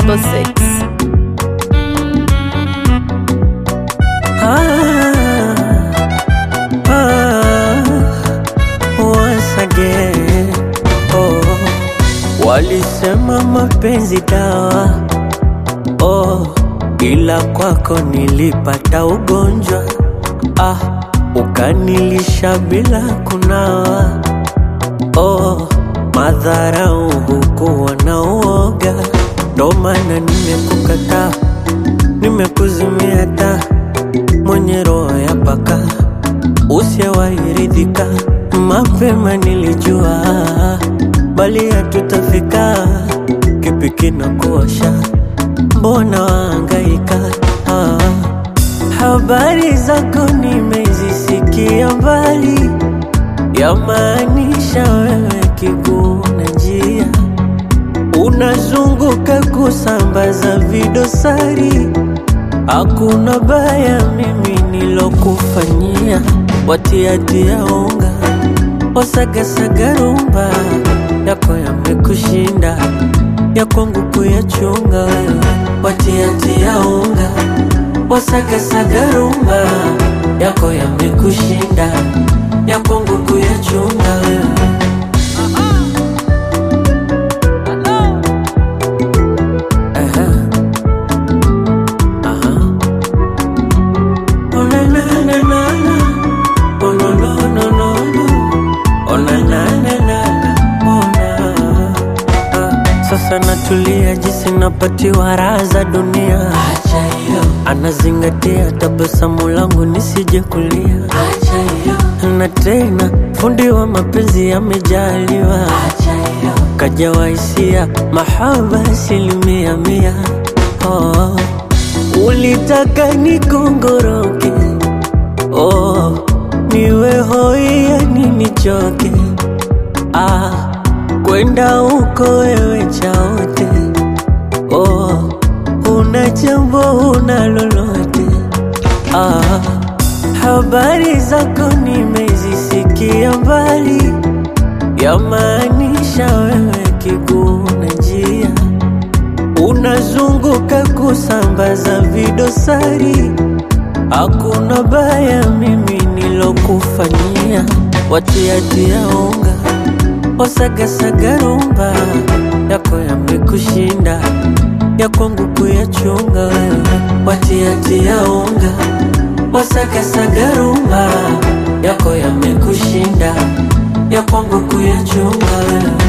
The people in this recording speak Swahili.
Triple Six. Ah, ah, once again. Oh, walisema mapenzi dawa oh, ila kwako nilipata ugonjwa ah, ukanilisha bila kunawa oh, madharau hukuwa na uoga, ndo maana nimekukataa, nimekuzimia taa mwenye roho ya paka usiyewairidhika. Mapema nilijua bali hatutafika, kipi kinakuosha? Mbona waangaika? Ah, habari zako nimezisikia mbali, yamaanisha wewe kiguu na njia, unazunguka kusambaza vidosari Hakuna baya mimi nilokufanyia, watiatia unga wasagasaga rumba yako yamekushinda, ya kwangu kuyachunga wewe, watiatia unga wasagasaga rumba yako yamekushinda, ya kwangu kuyachunga wewe. Aha. Aha. Oh, na, na, na, na, na. Oh, no, no, no, no, no. Oh, na, na, na, na, na. Oh, na. Ah, Sasa natulia jinsi napatiwa raha za dunia, Acha hiyo, anazingatia tabasamu langu nisije kulia, acha hiyo, na tena fundi wa mapenzi amejaliwa, acha hiyo, kajawa hisia mahaba asilimia mia. Oh, ulitaka nikongoroke, oh, niwe hoi yani nichoke, ah, kwenda huko wewe chaote, oh, una jambo una lolote, ah, habari zako nimezisikia mbali, yamaanisha wewe kiguu na njia unazunguka kusambaza vidosari. Hakuna baya mimi nilokufanyia, watiatia unga wasagasaga rumba yako yamekushinda, ya kwangu kuyachunga wewe, watiatia unga wasagasaga rumba yako yamekushinda, ya kwangu kuyachunga wewe.